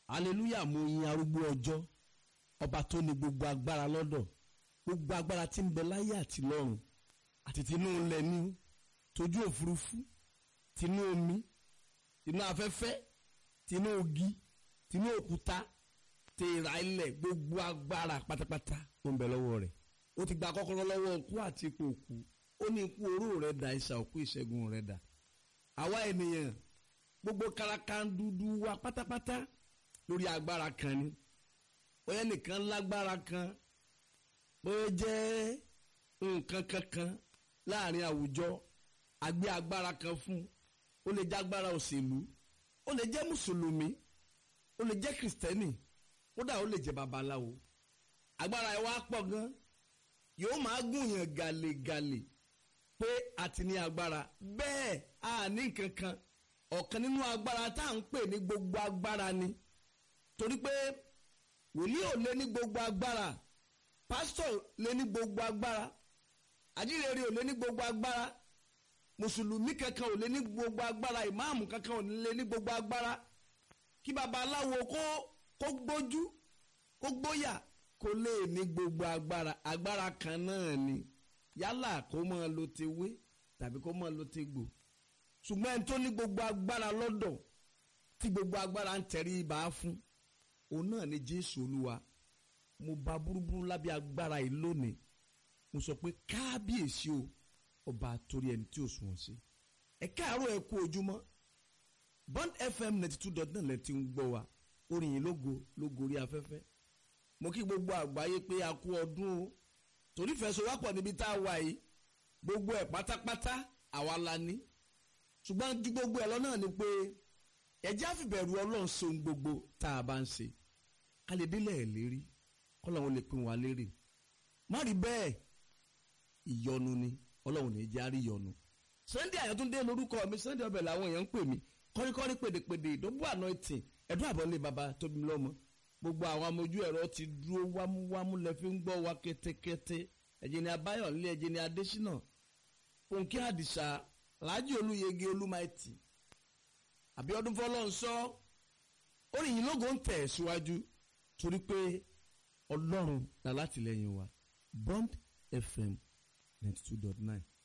hallelujah mo yin arúgbó ọjọ́ ọba tó ní gbogbo agbára lọ́dọ̀ gbogbo agbára tí ń bẹ láyé àti lọ́run àti tinú ilẹ̀ ní tójú òfurufú tinú omi tinú afẹ́fẹ́ tinú ogi tinú òkúta tèrà ilẹ̀ gbogbo agbára pátápátá ó ń bẹ lọ́wọ́ rẹ̀ ó ti gba kọ́kọ́rọ́ lọ́wọ́ òkú àti ipò òkú ó ní ikú oró rẹ̀ dà ìsà òkú ìṣẹ́gun rẹ̀ dà àwa ènìyàn gbogbo karakandudu wa pátápátá lórí agbára kan ni bóyá nìkan lágbára kan bóyá jẹ́ nǹkan kankan láàrin àwùjọ àgbé agbára kan fún ó lè jẹ́ agbára òṣèlú ó lè jẹ́ mùsùlùmí ó lè jẹ́ kìrìsìtẹ́nì kódà ó lè jẹ́ babaláwo agbára ẹ̀ wá pọ̀ gan yóò máa gùnyàn gàlégàlé pé àti ní agbára bẹ́ẹ̀ a ní nǹkan kan ọ̀kan nínú agbára tá à ń pè ní gbogbo agbára ni torí pé wòlíì ò lé ní gbogbo agbára pásítọ̀ lé ní gbogbo agbára àjíǹrere ò lé ní gbogbo agbára mùsùlùmí kankan ò lé ní gbogbo agbára ìmáàmù kankan ò lé ní gbogbo agbára kí babaláwo kó kó gbójú kó gbóyà kó lè ní gbogbo agbára agbára kan náà ni yálà kó máa lo tewé tàbí kó máa lo tegbò ṣùgbọ́n ẹni tó ní gbogbo agbára lọ́dọ̀ tí gbogbo agbára ń tẹ̀rí ibà fún òun náà ni jésù olúwa mo bá burúburú lábẹ́ agbára yìí lónìí mo sọ pé kábíyèsí o ọba torí ẹni tí ò sùn sí ẹ káàárọ̀ ẹ kú ojúmọ́ bond fm ninety two dot nine lẹ́tí ń gbọ́ wa orin yìí lógo lógo orí afẹ́fẹ́ mo kí gbogbo àgbáyé pé a kú ọdún o torí fẹsọ̀wápọ̀ níbi tá a wà yìí gbogbo ẹ̀ pátápátá àwa la ní ṣùgbọ́n ju gbogbo ẹ̀ lọ náà ni pé ẹ̀jẹ̀ àfìbẹ̀rù ọlọ́run ṣe ohun gbogbo tá a bá ń ṣe ká lè délẹ̀ ẹ̀ lérí kọ́lọ́run lè pín wa lérè má rí bẹ́ẹ̀ ìyọnu ni ọlọ́run ní jẹ́ àrí ìyọnu. Sunday Àyàtúndé lórúkọ mi Sunday ọbẹ̀ làwọn èèyàn ń pè mí kọ́ríkọ́rí pèdèpèdè ìdóbò anointing ẹ̀dùn àbọ̀lé baba tóbi lọ́mọ gbogbo àwọn amójú ẹ̀rọ ti dúró wámúwámú lẹ fi ń gbọ́ wa kétékété ẹ̀jẹ̀ ni Abáyọ̀lé ẹ̀jẹ̀ ni Adésínà Fúnkẹ́ Àdìsá Láàjì Olúyẹgẹ Olúmaìtì Àbíọ́dún Fọlọ́nsọ orin yìí lógo ń tẹ̀ síwájú torí pé Ọlọ́run là látìlẹ́yìn wa Bond FM ninety two dot nine.